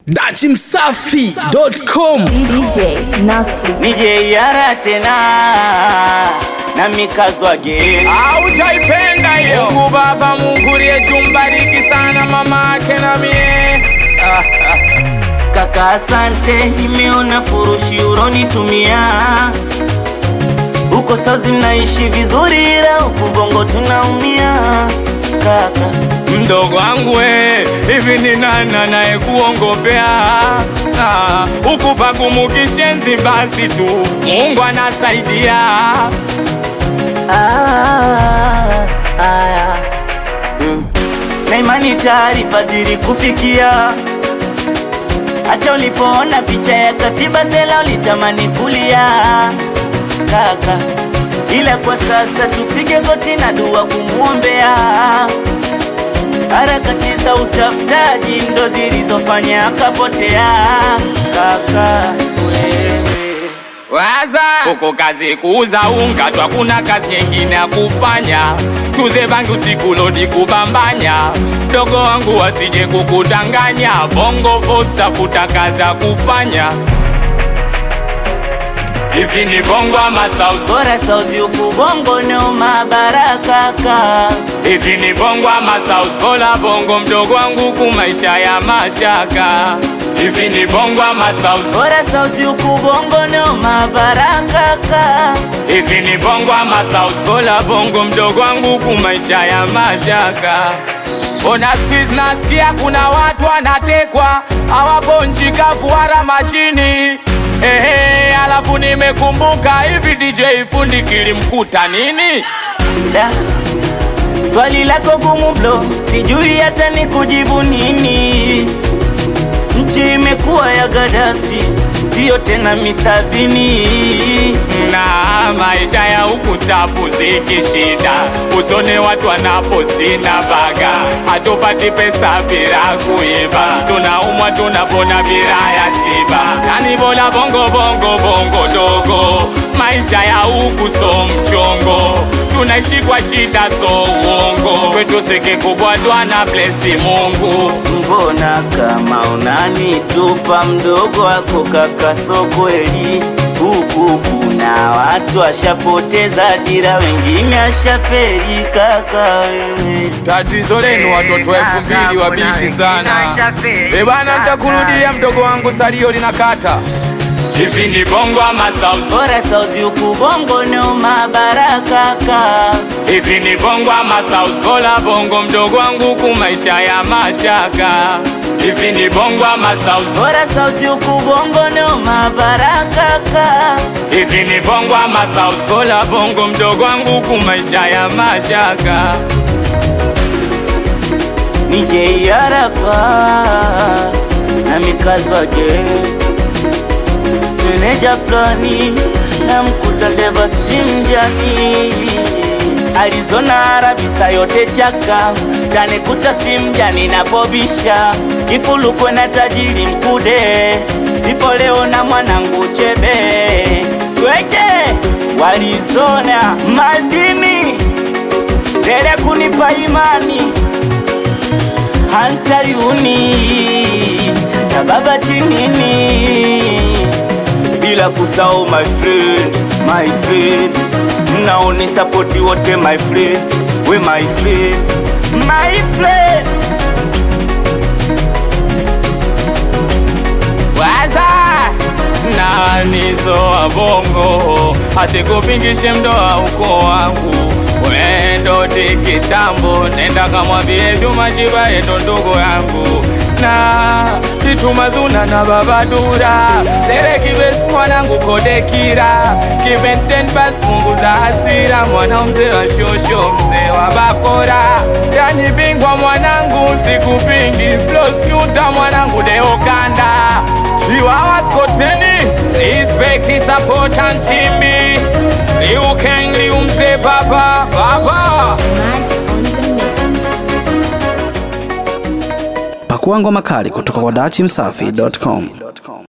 dachimsafi.com DJ Nasri nije yara tena na mikazwage aujaipenda hiyo Mungu Baba, Mungu liye jumbariki sana mama ake na mie kaka, asante, nimeona furushi uronitumia huko Sazi mnaishi vizuri, ila huku Bongo tunaumia kaka. mdogo wangu we, hivi ni nani anayekuongopea Ah, huku pagumu kishenzi, basi tu Mungu anasaidia. Ah, ah, mm. na imani taarifa zilikufikia hata ulipoona picha ya katiba sela ulitamani kulia kaka, ila kwa sasa tupige goti na dua kumwombea. Harakati za utafutaji ndo zilizofanya akapotea kaka wewe Waza huko kazi kuuza unga tu, hakuna kazi nyingine ya kufanya. Tuze bangi usiku lodi kubambanya, mdogo wangu wasije kukudanganya. Bongo Force tafuta kazi ya kufanya. Hivi ni bongo ama sauzi? bora sauzi huku bongo noma barakaka Hivi ni bongo ama sauzi? Sola bongo mdogo wangu ku maisha ya mashaka. Hivi ni bongo ama sauzi? bora sauzi huku bongo noma barakaka Hivi ni bongo ama sauzi? Sola bongo mdogo wangu ku maisha ya mashaka. Ona squeeze nasikia kuna watu wanatekwa hawabonji kavu wala majini. Ehe, alafu nimekumbuka hivi DJ fundi kilimkuta nini? da swali lako gumu blo sijui hata ni kujibu nini nchi imekuwa ya Gaddafi siyo tena Mr. Bini na maisha ya huku tapu zikishida, usone watu wanaposti na baga, hatupati pesa bila kuiba, tunaumwa tunapona bila ya tiba, yani bora bongo bongo bongo dogo, maisha ya huku so mchongo, tunaishi kwa shida so uongo, kwetu siki kubwa twana blesi Mungu mbona kama unanitupa mdogo wako kaka so kweli huku kuna watu washapoteza dira wengine ashaferi kaka wewe Tatizo lenu watoto elfu mbili wabishi sana. E bana, nitakurudia mdogo wangu, salio linakata. Hivi ni bongo ama sauzi? bora sauzi huku bongo noma barakaka Hivi ni bongo ama sauzi? Sola bongo mdogo wangu ku maisha ya mashaka. Hivi ni bongo ama sauzi? bora sauzi huku bongo noma barakaka Hivi ni bongo ama sauzi? Sola bongo mdogo wangu ku maisha ya mashaka. nije yarapa na mikazwage meneja plani na mkuta devastimjani Arizona Arabista yote chaka tanekuta simjani napobisha kifulukwe na tajiri mkude nipo leo na mwanangu chebe swege walizona madini dele kunipa imani hantayuni na baba chinini bila kusahau my friend my friend naoni sapoti wote my friend we my friend my friend Waza nanizo wa bongo asikupingishe mdoa uko wangu wendo di kitambo, nenda kamwambie Juma Chiba yeto ndugu yangu na Chituma Zuna na Baba Dura Sere Kibes mwanangu Kodekira Kibenten bas punguza hasira mwana mzee wa shosho mzee wa bakora yani bingwa mwanangu sikupingi prosecutor mwanangu Deo Kanda Chiwawa Skoteni Respect support and chimbi Liu Kang Liu mzee baba baba Mad on the mix pakua ngoma kali kutoka kwa dachimsafi.com